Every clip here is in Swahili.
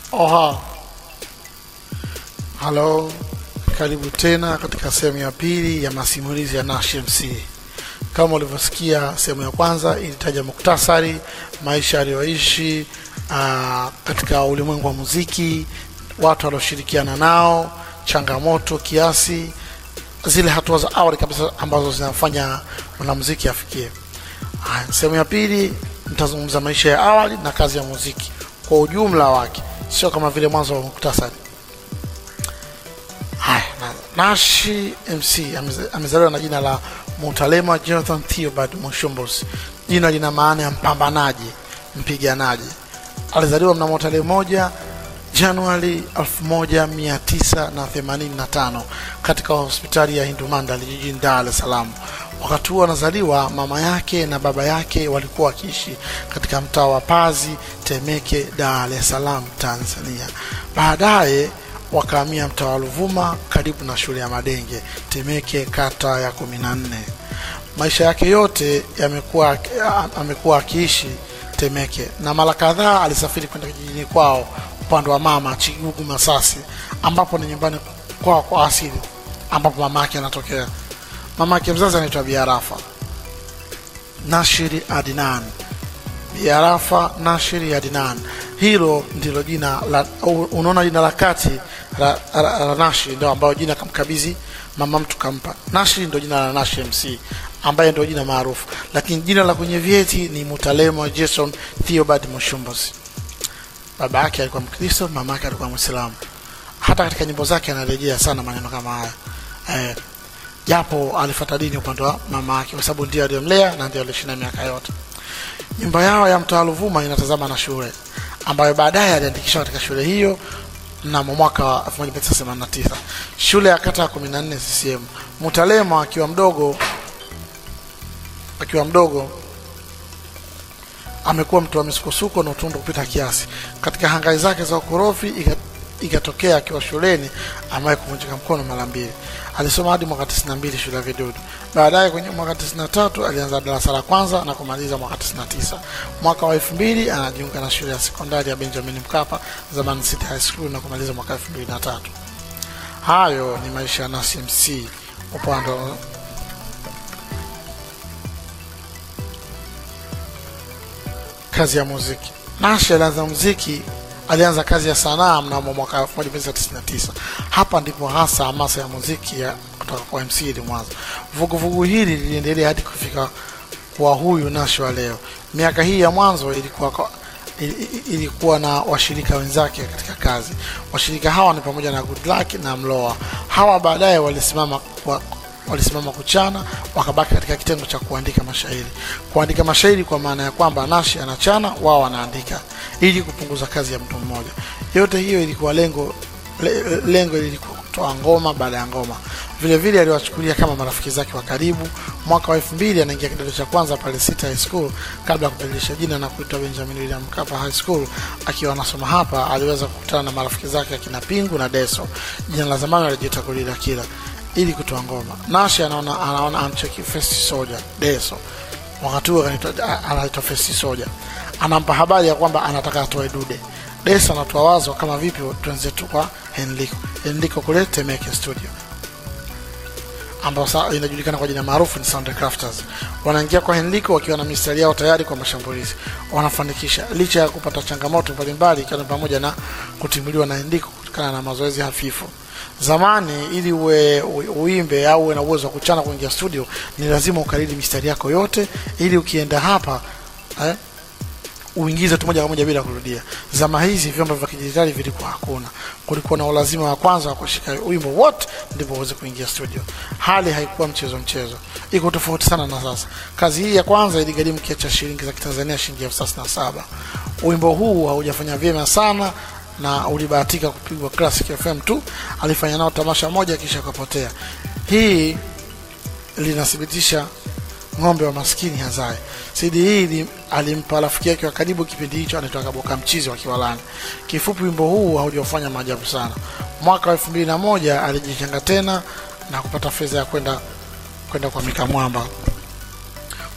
Oha, halo, karibu tena katika sehemu ya pili ya masimulizi ya Nash MC. Kama ulivyosikia, sehemu ya kwanza ilitaja muktasari maisha aliyoishi ah, katika ulimwengu wa muziki, watu walioshirikiana nao, changamoto kiasi, zile hatua za awali kabisa ambazo zinafanya mwanamuziki afikie. Haya, Sehemu ya pili nitazungumza maisha ya awali na kazi ya muziki kwa ujumla wake, sio kama vile mwanzo wa muktasari. Haya, na Nashi MC ameze- amezaliwa na jina la Mutalema Jonathan Theobald Mushumbus. Jina lina maana ya mpambanaji, mpiganaji. Alizaliwa mnamo tarehe moja Januari 1985 katika hospitali ya Hindu Mandal jijini Dar es Salaam. Wakati huo anazaliwa, mama yake na baba yake walikuwa wakiishi katika mtaa wa Pazi, Temeke, Dar es Salaam, Tanzania. Baadaye wakahamia mtaa wa Ruvuma karibu na shule ya Madenge, Temeke, kata ya kumi na nne. Maisha yake yote yamekuwa amekuwa akiishi Temeke na mara kadhaa alisafiri kwenda kijijini kwao upande wa mama Chigugu Masasi, ambapo ni nyumbani kwao kwa asili, ambapo mama yake anatokea. Mama yake mzazi anaitwa Biarafa Nashiri Adnan. Biarafa Nashiri Adnan, hilo ndilo jina la, unaona jina la kati la, la, la Nashi ndio ambayo jina kamkabidhi mama mtu kampa. Nashi ndio jina la Nashi MC ambaye ndio jina maarufu, lakini jina la kwenye vyeti ni Mutalemo Jason Theobald Mushumbus. Baba yake alikuwa Mkristo, mama yake alikuwa Mwislamu. Hata katika nyimbo zake anarejea sana maneno kama haya eh, japo alifuata dini upande wa mama yake, kwa sababu ndiye aliyomlea na ndiye alishinda miaka yote. Nyumba yao ya mtaa Ruvuma inatazama na shule ambayo baadaye aliandikishwa katika shule hiyo mnamo mwaka wa 1989 shule ya kata ya 14 CCM. Mutalema akiwa mdogo akiwa mdogo amekuwa mtu wa misukosuko na utundu kupita kiasi. Katika hangai zake za ukorofi ika- ikatokea akiwa shuleni ambaye kuvunjika mkono mara mbili. Alisoma hadi mwaka 92 shule ya Vidudu. Baadaye kwenye mwaka 93 alianza darasa la kwanza na kumaliza mwaka 99. Mwaka wa 2000 anajiunga na shule ya sekondari ya Benjamin Mkapa zamani City High School na kumaliza mwaka 2003. Hayo ni maisha ya Nasi MC upande wa kazi ya muziki. Nash alianza muziki, alianza kazi ya sanaa mnamo mwaka 1999. Hapa ndipo hasa hamasa ya muziki ya kutoka kwa MC ilimwanza. Vuguvugu hili liliendelea hadi kufika kwa huyu Nash wa leo. Miaka hii ya mwanzo ilikuwa kwa, ili- ili- ilikuwa na washirika wenzake katika kazi. Washirika hawa ni pamoja na Good Luck na Mloa. Hawa baadaye walisimama kwa walisimama kuchana wakabaki katika kitengo cha kuandika mashairi. Kuandika mashairi kwa maana ya kwamba Nashi anachana, wao wanaandika ili kupunguza kazi ya mtu mmoja. Yote hiyo ilikuwa lengo le, lengo lilikuwa kutoa ngoma baada ya ngoma. Vile vile aliwachukulia kama marafiki zake wa karibu. Mwaka wa elfu mbili anaingia kidato cha kwanza pale City High School kabla ya kubadilisha jina na kuitwa Benjamin William Mkapa High School. Akiwa anasoma hapa, aliweza kukutana na marafiki zake akina Pingu na Deso. Jina la zamani alijiita Gorilla Killer ili kutoa ngoma. Nashi anaona anaona amcheki First Soldier Deso, wakati huo anaitwa anaitwa First Soldier, anampa habari ya kwamba anataka atoe dude. Deso anatoa wazo kama vipi twenzetu kwa Henliko Henliko kule Temeke studio ambao sasa inajulikana kwa jina maarufu ni Sound Crafters. Wanaingia kwa Henliko wakiwa na mistari yao tayari kwa mashambulizi, wanafanikisha licha ya kupata changamoto mbalimbali, ikiwa ni pamoja na kutimuliwa na Henliko kutokana na mazoezi hafifu. Zamani ili uwe u- uimbe au uwe na uwezo wa kuchana kuingia studio, ni lazima ukariri mistari yako yote, ili ukienda hapa eh, uingize tu moja kwa moja bila kurudia. Zama hizi vyombo vya kidijitali vilikuwa hakuna, kulikuwa na ulazima wa kwanza wa kushika wimbo wote ndipo uweze kuingia studio. Hali haikuwa mchezo mchezo, iko tofauti sana na sasa. Kazi hii ya kwanza iligharimu kiasi cha shilingi za Kitanzania shilingi elfu thelathini na saba. Wimbo huu haujafanya vyema sana na ulibahatika kupigwa Classic FM tu, alifanya nao tamasha moja kisha akapotea. Hii linathibitisha ng'ombe wa maskini hazae. CD hii ili- alimpa rafiki yake wa karibu kipindi hicho anaitwa Kaboka Mchizi wa Kiwalani. Kifupi, wimbo huu haujafanya maajabu sana. Mwaka wa elfu mbili na moja alijichanga tena na kupata fedha ya kwenda kwenda kwa Mika Mwamba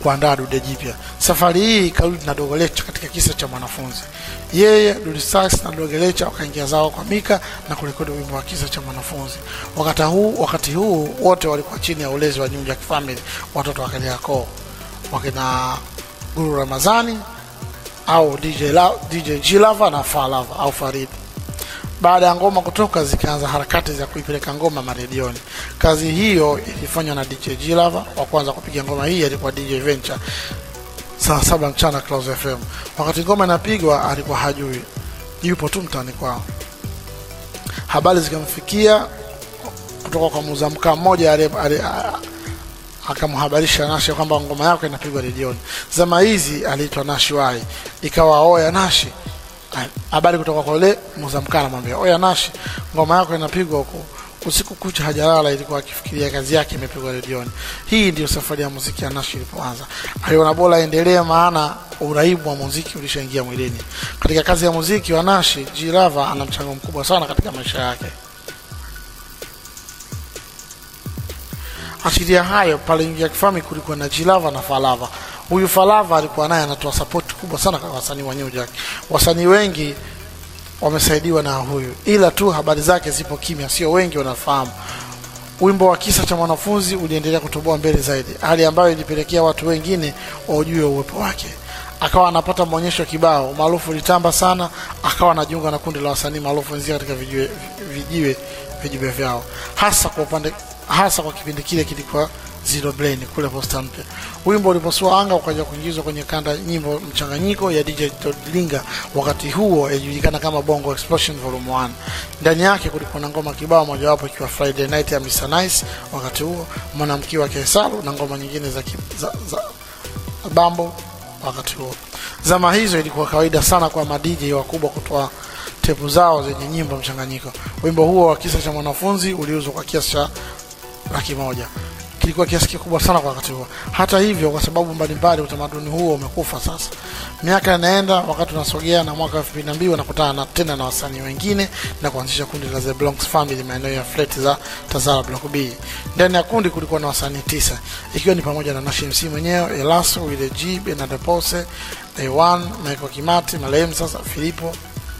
kuandaa dude jipya. Safari hii ikarudi na Dogo Lecha katika kisa cha mwanafunzi. Yeye, Dude Sax na Dogo Lecha wakaingia zao kwa Mika na kurekodi wimbo wa kisa cha mwanafunzi. Wakati huu, wakati huu wote walikuwa chini ya ulezi wa New Jack Family, watoto wa Kariakoo wakina Guru Ramazani au DJ, La, DJ G Lava na Fa Lava au Farid. Baada ya ngoma kutoka, zikaanza harakati za kuipeleka ngoma maredioni. Kazi hiyo ilifanywa na DJ G Lava. Wa kwanza kupiga ngoma hii alikuwa DJ Venture saa saba mchana Clouds FM. Wakati ngoma inapigwa alikuwa hajui, yupo tu mtaani kwao. Habari zikamfikia kutoka kwa muuza mkaa mmoja ali- ali- a- akamhabarisha Nashi kwamba ngoma yake inapigwa redioni. Zama hizi aliitwa Nashi Wai, ikawa oya Nashi. Ah, Habari kutoka kwa yule muuza mkaa anamwambia oya Nashi, ngoma yako inapigwa huko usiku kucha hajalala, ilikuwa akifikiria kazi yake imepigwa redioni. Hii ndio safari ya muziki ya Nashi ilipoanza. Aliona bora aendelee, maana uraibu wa muziki ulishaingia mwilini. Katika kazi ya muziki wa Nashi, G Lava ana mchango mkubwa sana katika maisha yake. Achilia hayo, pale Ingia Kifami kulikuwa na Jilava na Falava. Huyu Falava alikuwa naye anatoa support kubwa sana kwa wasanii wa New Jack. Wasanii wengi wamesaidiwa na huyu, ila tu habari zake zipo kimya, sio wengi wanafahamu. Wimbo wa kisa cha mwanafunzi uliendelea kutoboa mbele zaidi, hali ambayo ilipelekea watu wengine waujue uwepo wake. Akawa anapata maonyesho kibao, maarufu ulitamba sana, akawa anajiunga na kundi la wasanii maarufu wenzia katika vijiwe, vijiwe, vijiwe vyao, hasa kwa upande hasa kwa kipindi kile kilikuwa Zero Brain kule Posta Mpya. Wimbo uliposua anga ukaja kuingizwa kwenye kanda nyimbo mchanganyiko ya DJ Todlinga, wakati huo yajulikana kama Bongo Explosion Volume 1. Ndani yake kulikuwa na ngoma kibao, mojawapo ikiwa Friday Night ya Mr Nice, wakati huo mwanamke wa Kesalu na ngoma nyingine za, ki- za, za bambo wakati huo. Zama hizo ilikuwa kawaida sana kwa madj wakubwa kutoa tepu zao zenye nyimbo mchanganyiko. Wimbo huo wa kisa cha mwanafunzi uliuzwa kwa kiasi cha laki moja kilikuwa kiasi kikubwa sana kwa wakati huo. Hata hivyo, kwa sababu mbalimbali, utamaduni huo umekufa sasa. Miaka inaenda, wakati unasogea, na mwaka 2002 wanakutana na tena na wasanii wengine na kuanzisha kundi la The Bronx Family maeneo ya flat za Tazara Block B. Ndani ya kundi kulikuwa na wasanii tisa, ikiwa ni pamoja na Nashi MC mwenyewe, Elaso, Wile G, Bernard Pose, A1, Michael Kimati, marehemu sasa Filipo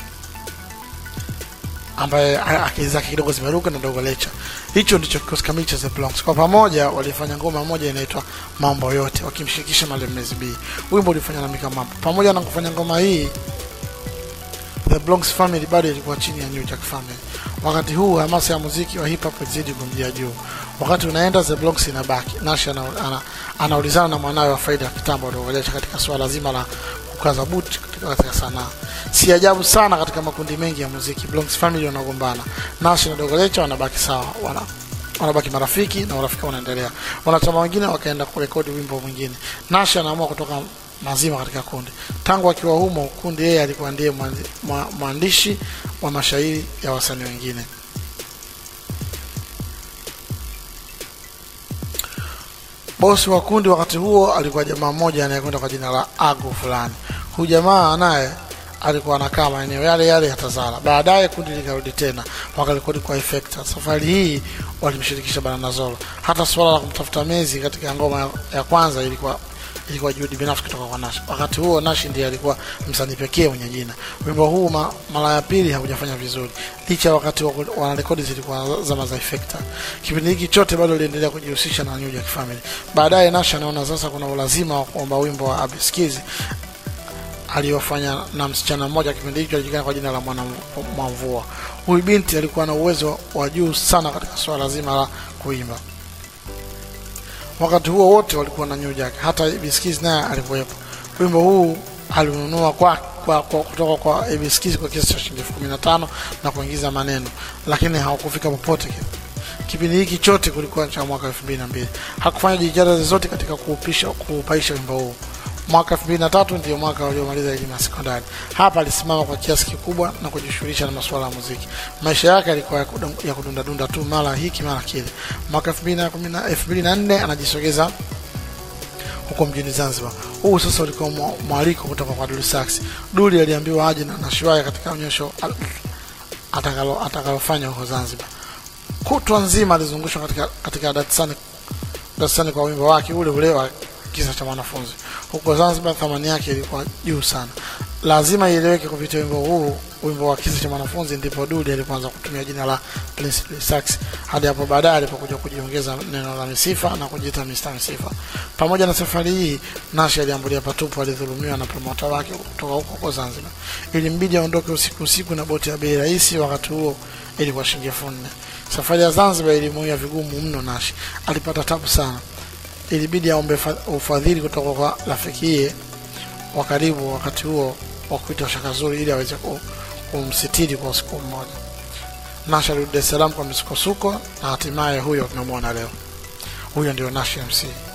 ambaye a- akili zake kidogo zimeruka na Dogo Lecha. Hicho ndicho kikosi kamili cha The Bronx. Kwa pamoja walifanya ngoma moja inaitwa Mambo Yote wakimshirikisha Malemezi B. Wimbo ulifanywa na Mika Mambo. Pamoja na kufanya ngoma hii, The Bronx Family bado ilikuwa chini ya New Jack Family. Wakati huu hamasa ya muziki wa hip hop ilizidi kumjia juu. Wakati unaenda, The Bronx inabaki. Nash ana, ana, anaulizana na mwanawe wa faida ya kitambo Dogo Lecha katika suala zima la kukaza buti katika, katika sanaa. Si ajabu sana katika makundi mengi ya muziki Bronx Family wanagombana. Nash na Dogo Lecha wanabaki sawa, wana wanabaki marafiki na urafiki unaendelea. Wanachama wengine wakaenda kurekodi wimbo mwingine. Nash anaamua kutoka mazima katika kundi. Tangu akiwa humo kundi, yeye alikuwa ndiye mwandi- mwa- mwandishi wa mashairi ya wasanii wengine. Bosi wa kundi wakati huo alikuwa jamaa mmoja anayekwenda kwa jina la Agu fulani. Huyu jamaa naye alikuwa anakaa maeneo yale yale ya Tazara. Baadaye kundi likarudi tena wakarekodi kwa Effecta. Safari hii walimshirikisha Banana Zolo. Hata suala la kumtafuta Mezi katika ngoma ya, ya kwanza ilikuwa ilikuwa juhudi binafsi kutoka kwa Nash. Wakati huo Nash ndiye alikuwa msanii pekee mwenye jina. Wimbo huu ma, mara ya pili haujafanya vizuri licha ya wakati wa wanarekodi zilikuwa zama za Effecta. Kipindi hiki chote bado aliendelea kujihusisha na New Jack Family. Baadaye Nash anaona sasa kuna ulazima wa kuomba wimbo wa Abiskizi aliyofanya na msichana mmoja kipindi hicho alijulikana kwa jina la Mwana Mwamvua. Huyu binti alikuwa na uwezo wa juu sana katika swala zima la kuimba. Wakati huo wote walikuwa na New Jack, hata Ibiskiz naye alikuwepo. Wimbo huu alinunua kwa, kwa, kwa kutoka kwa Ibiskiz kwa kiasi cha shilingi elfu kumi na tano na kuingiza maneno, lakini hawakufika popote. Kipindi hiki chote kulikuwa cha mwaka elfu mbili na mbili. Hakufanya jitihada zozote katika kuupisha kuupaisha wimbo huu. Mwaka 2003 ndio mwaka waliomaliza elimu ya sekondari. Hapa alisimama kwa kiasi kikubwa na kujishughulisha na masuala ya muziki. Maisha yake yalikuwa ya kudum- ya kudunda dunda tu, mara hiki mara kile. Mwaka 2010 2004 anajisogeza huko mjini Zanzibar. Huu sasa ulikuwa mwa- mwaliko kutoka kwa Dully Sax. Dully aliambiwa aje na Nashwaya katika onyesho al- atakalo atakalofanya huko Zanzibar. Kutwa nzima alizungushwa katika katika darasani darasani kwa wimbo wake ule ule wa kisa cha mwanafunzi. Huko Zanzibar thamani yake ilikuwa juu sana. Lazima ieleweke kupitia wimbo huu, wimbo wa kisa cha mwanafunzi, ndipo Dudi alipoanza kutumia jina la Prince Sax, hadi hapo baadaye alipokuja kujiongeza neno la Misifa na kujiita Mr. Misifa. Pamoja na safari hii, Nash aliambulia patupu, alidhulumiwa na promota wake kutoka huko huko Zanzibar. Ilimbidi aondoke usiku usiku na boti ya bei rahisi, wakati huo ilikuwa shilingi elfu nne. Safari ya Zanzibar ilimuia vigumu mno. Nash alipata tabu sana, ilibidi aombe ufadhili kutoka kwa rafikiye wa karibu wakati huo wa kuitwa Shaka Zuri ili aweze kumsitiri kwa usiku mmoja. Nash alirudi Dar es Salaam kwa misukosuko na hatimaye huyo tunamwona leo. Huyo ndio Nash MC.